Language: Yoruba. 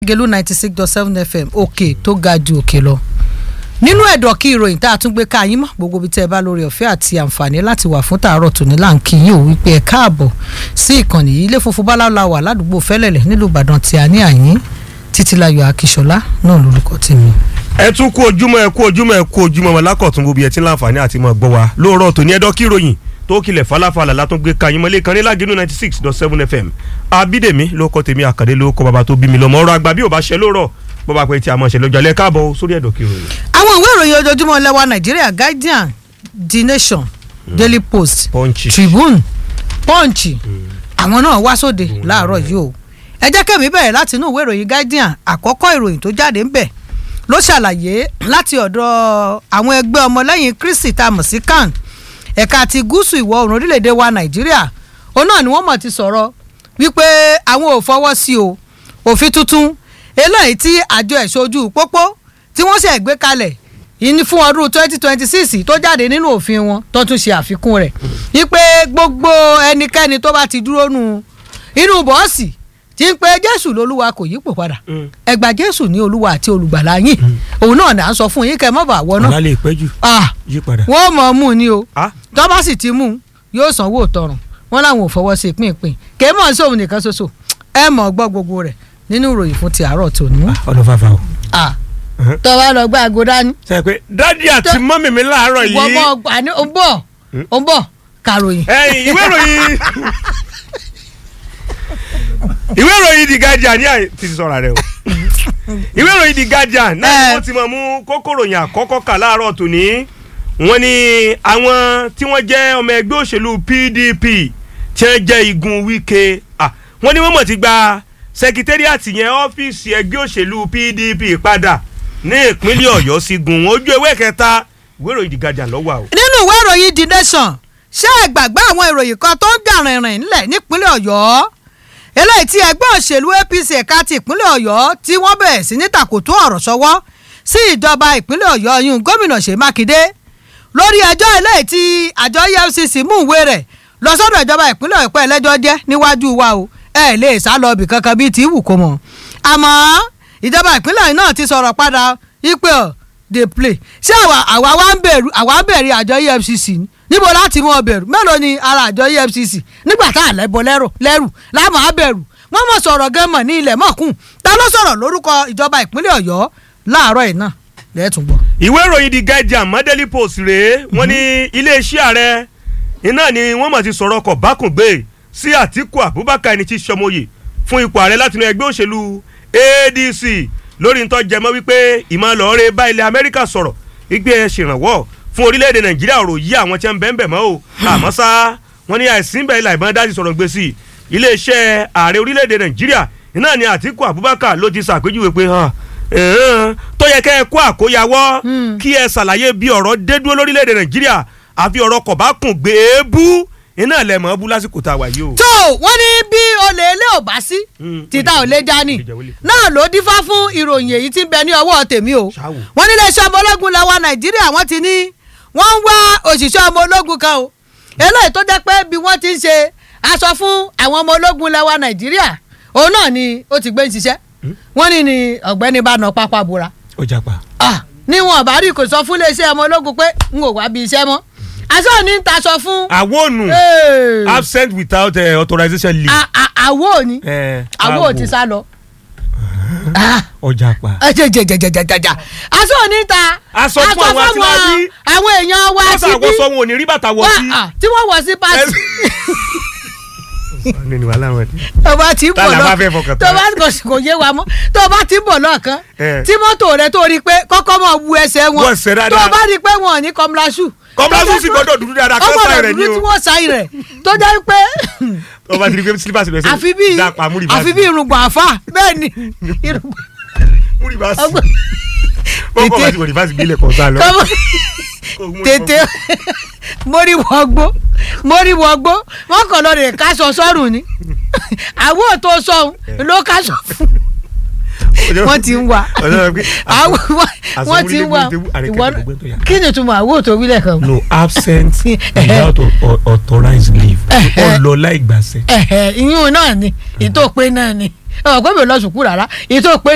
lágẹ̀lú ninety six dot seven fm òkè tó ga ju òkè lọ nínú ẹ̀dọ̀ kí ìròyìn tá a tún gbé ká yín mọ́ gbogbo ibi tẹ́ ẹ bá lórí ọ̀fẹ́ àti àǹfààní láti wà fún tàárọ̀ tòní là ń kí yín ò wípé ẹ káàbọ̀ sí ìkànnì yìí ilé funfun báláwo wà ládùúgbò fẹ́lẹ̀lẹ̀ nílùú ìbàdàn tí a ní àyín títílayọ̀ akíṣọlá náà lórúkọ tèmi. ẹ tún kú ojúmọ́ ẹ kú ojúmọ́ ẹ kú ojúmọ́ wọn lákọ̀tún gbogbo ẹ tí ń láǹfààní àti mọ̀ gbọ́ wa lóòrọ̀ tòní ẹ̀dọ̀ kí ìròyìn tó kilẹ̀ falafala látún gbé kayín mọ́lẹ́ kan ní lágínú ninety six dot seven fm abídèmí ló kọ́ tèmi àkàdé ló kọ́ bàbá tó bí mi lọ́mọ ọ̀rọ̀ àgbà bí ò bá ṣe lóòrọ̀ bó bá pẹ́ tí a mọ̀ ṣe lọ́jọ́ alẹ́ káàbọ̀ sórí ẹ̀dọ̀ kí ìròyìn. àwọn ìwé ìròyìn ojoojúmọ́ lẹ́wà nàìjíríà guardian the nation daily post Punch. tribune punch àwọn náà wá sóde láàárọ̀ yìí o ẹ jẹ́ kẹ́mi bẹ̀rẹ̀ láti inú ìwé ìròyìn guardian àkọ́kọ́ ìròyìn tó jáde ń bẹ̀ ló ṣàlàyé láti ọ̀dọ̀ àwọn ẹgbẹ́ ọmọlẹ́yìn kristi tá a mọ̀ sí can ẹ̀ka ti gúúsù ìwọ̀ oòrùn orílẹ̀-èdè wa nàìjíríà òun náà ni wọ́n mọ̀ ti sọ̀rọ̀ wípé àwọn ò fọwọ́ sí o òfin tuntun eléyìí tí àjọ ẹ̀ṣojú pópó tí wọ́n ṣe gbé kalẹ̀ ìní fún ọdún twenty twenty six tó jáde nínú òfin wọn tó tún ṣe àfikún rẹ̀ wípé gbogbo ẹnikẹ́ni tó bá ti dúró nu inú bọ́ọ̀sì tí ń pe jésù lolúwa kò yípo padà ẹ gba jésù ní olúwa àti olùgbàlà yín òun náà là ń sọ fún yín kẹ́ mọ́ bá wọ náà ọ̀la lè pẹ́ jù ah yí padà. wọ́n mọ̀ ọ́ mú ni o Ah. tó bá sì ti mú un yóò sanwó tọrùn wọn làwọn ò fọwọ́ sí pínpín kèé mọ̀ sí òun nìkan ṣoṣo ẹ mọ̀ gbọ́ gbogbo rẹ̀ nínú ìròyìn fún ti àárọ̀ tòní. ọ̀nà fàfà o. Ah, Mhm. tó bá lọ gbá aago dání sọ pé dádì àti mọ́mì mi láàárọ̀ ìwọ yìí. mọ̀ gbà ní ó ń bọ̀ ó ń bọ̀ kàròyìn. ẹ̀yin ìwé ìròyìn ìwé ìròyìn the guardian ní àyè ti sọ̀rọ̀ rẹ o ìwé ìròyìn the guardian náà ni Eh. wọ́n ti mọ̀ mú kókó ròyìn àkọ́kọ́ kà láàárọ̀ tòní wọ́n ní àwọn tí wọ́n jẹ́ ọmọ ẹgbẹ́ òṣèlú pdp tí wọ́n jẹ́ igun wike ah, wọ́n ní wọ́n mọ̀ ti gba sẹkítẹ́rìàtì yẹn ọ́fíìsì ẹgbẹ́ òṣèlú pdp padà ní ìpínlẹ̀ ọ̀yọ́ sí gun wọn ojú ewé kẹta ìwé ìròyìn the guardian lọ́wọ́ àwọn. nínú ìwé ìròyìn the nation ṣé ẹ gbàgbé àwọn ìròyìn kan tó ń jà rìnrìn nílẹ̀ nípínlẹ̀ ọ̀yọ́ eléyìí tí ẹgbẹ́ òṣèlú apc ẹ̀ka ti ìpínlẹ̀ ọ̀yọ́ tí wọ́n bẹ̀rẹ̀ sí ní tàkòtò ọ̀rọ̀ sọ́wọ́ sí ìjọba ìpínlẹ̀ ọ̀yọ́ yún gómìnà ṣèyí mákindé lórí ẹjọ́ eléyìí tí àjọ efcc mú ìwé rẹ̀ lọ sọ́dọ̀ ìjọba ìpínlẹ̀ ọ̀pẹ́ ẹlẹ́jọ́ jẹ́ níwájú wa o ẹ lè sá lọ ibì kankan bíi ti wù kó mọ̀ àmọ́ ìjọba ìpínlẹ̀ náà ti sọ̀rọ̀ padà ipe ọ̀ dey play ṣé àwa àwa wa ń bẹ̀rù àwa ń bẹ̀rù àjọ efcc ni níbo láti mú ọ bẹ̀rù mélòó ni ara àjọ efcc nígbà tá à lẹ́bọ lẹ́rù lẹ́rù láàmú á bẹ̀rù wọ́n mọ̀ sọ̀rọ̀ gan mọ̀ ní ilẹ̀ mọ̀kùn ta ló sọ̀rọ̀ lórúkọ ìjọba ìpínlẹ̀ ọ̀yọ́ láàárọ̀ yìí náà lẹ́ẹ̀tún gbọ́. ìwé ìròyìn the guardian mọ́dẹ́lì post rèé wọ́n ní iléeṣẹ́ ààrẹ iná ni wọ́n mọ̀ ti sọ̀rọ̀ ọkọ̀ bákùngbé sí àtìkù abubakar ẹni tí í ṣọmọye fún ipò ààrẹ látinú ẹgbẹ́ òṣèlú adc lórí ntọ́ jẹmọ́ wípé ìmọ̀lọ́ọ̀rẹ́ bá ilẹ̀ amẹ́ríkà sọ̀rọ̀ wípé ẹ ṣèrànwọ́ fún orílẹ̀-èdè nàìjíríà ọ̀rọ̀ yí àwọn tí wọ́n ń bẹ́ẹ̀ bẹ́ẹ̀ mọ́ o àmọ́ sá wọ́n ní àìsí bẹ́ẹ̀ ilà ìbọn dájú sọ̀rọ̀ gbèsè iléeṣẹ́ ààrẹ orílẹ̀-èdè nàìjíríà iná ni àtìkù abubakar ló ti ṣàpèjúwe pé hàn ẹ̀hán, tó yẹ kẹ́ ẹ kó àkóyawọ́ kí ẹ ṣàlàyé bí ọ̀rọ̀ dé dúró lórílẹ̀‐èdè nàìjíríà àfi ọ̀rọ̀ kọ̀ bá kùn gbé e bú iná ilẹ̀ mọ́ bú lásìkò tá a wà yìí o. tó wọ́n ní bí olè ilé ò bá sí Mm, títà ò lè dání olè jẹ́ olè. náà ló dífá fún ìròyìn èyí tí ń bẹ ní ọwọ́ tèmi o Ṣáwò. wọ́n ní iléeṣẹ́ ọmọ ológun làwa nàìjíríà wọ́n ti ní wọ́n ń wá òṣìṣẹ́ ọmọ ológun kan o eléyìí tó jẹ́ pé bí wọ́n ti ń ṣe aṣọ fún àwọn ọmọ ológun làwa nàìjíríà òun náà ni ó ti gbé ń ṣiṣẹ́ wọ́n ní ni ọ̀gbẹ́ni bá nà pápá bora ó japa. ah níwọ̀n bá rí kò sọ fún iléeṣẹ́ ọmọ ológun pé n ò wá bí iṣẹ́ mọ́ aṣọ ní ń taṣọ fún àwọn ònù Hey. absent without uh, authorization leave. A- a- àwo ni Eh, àwo ò ti sá lọ. Ah, ó japa. ẹ jẹ jẹ jẹ jẹ jẹ jẹ jẹ aṣọ oníta Aṣọ fún àwọn aṣíwájú. àwọn èèyàn wa wọ́n síbí sàwọ́ sọ wọn ò ní rí bàtà wọ̀ sí. Wá, ah, tí wọ́n wọ̀ sí pàṣẹ nínú wàhálà wọn ni. tó bá ti ń bọ̀ Tálà lọ bá fẹ́ fọkàn tó tán. bá kò sì- kò yé wa mọ́ tó bá ti ń bọ̀ lọ́ọ̀kan Eh. tí mọ́tò rẹ tó rí i pé kọ́kọ́ mọ̀ wu ẹsẹ̀ wọn Wọ́n ṣe dáadáa. tó bá rí i pé wọn ò ní kọ́mláṣù Kọ́mláṣù sì gbọ́dọ̀ dúdú dáadáa, kán sáì rẹ̀ ni ọgbọ́dọ̀ dúdú o. tí wọ́n sáì rẹ̀ tó jẹ́ pé wọ́n bá ti rí pé slippers rẹ̀ àfi bí dápa múri bá àfi bí irùngbọ̀n àfà bẹ́ẹ̀ ni irùngbọ̀n múri bá sí. ọgbọ́n wọ́n kọ́ bá ti wọ̀ ní fásitì gbélé kan sá lọ. kọ́mọ tètè mórí wọgbó mórí wọgbó wọn kàn lọ rè káṣọ sọrùn ni àwọn òtó sọhun ló káṣọ fún wọn ti ń wà àwọn wọn ti ń wà ìwọ kí ni túmọ̀ àwọn òtó wílẹ̀ kan. no absent without au- authorized leave ọlọ láì gbàṣẹ. ìyún náà ni ìtòpé náà ni ọ̀pẹ́ mi ò lọ sùkúù rárá ìtòpé